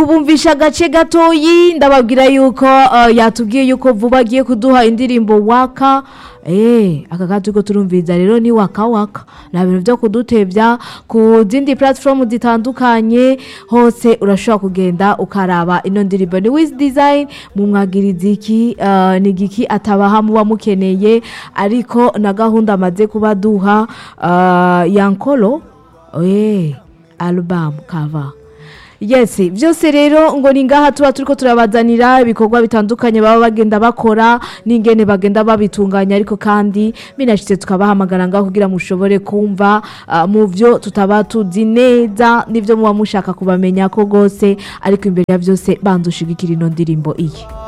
kubumvisha agace gatoyi ndababwira yuko uh, yatubwiye yuko vuba agiye kuduha indirimbo waka Eh, aka kati turiko turumviriza rero ni waka waka nta bintu vyo kudutevya ku zindi platform zitandukanye hose urashobora kugenda ukaraba ino ndirimbo ni Wiz Design mu mwagirizi iki uh, ni giki atabaha muba mukeneye ariko na gahunda amaze kuba duha uh, yankolo eh album cover yes byose rero ngo ni ngaha tuba turiko turabazanira ibikorwa bitandukanye baba bagenda bakora n'ingene bagenda babitunganya ariko kandi binashitse tukabahamagara ngaho kugira mushobore kumva uh, mu vyo tutaba tuzi neza n'ivyo muba mushaka kubamenya ko gose ariko imbere ya byose bandushigikira ino ndirimbo iyi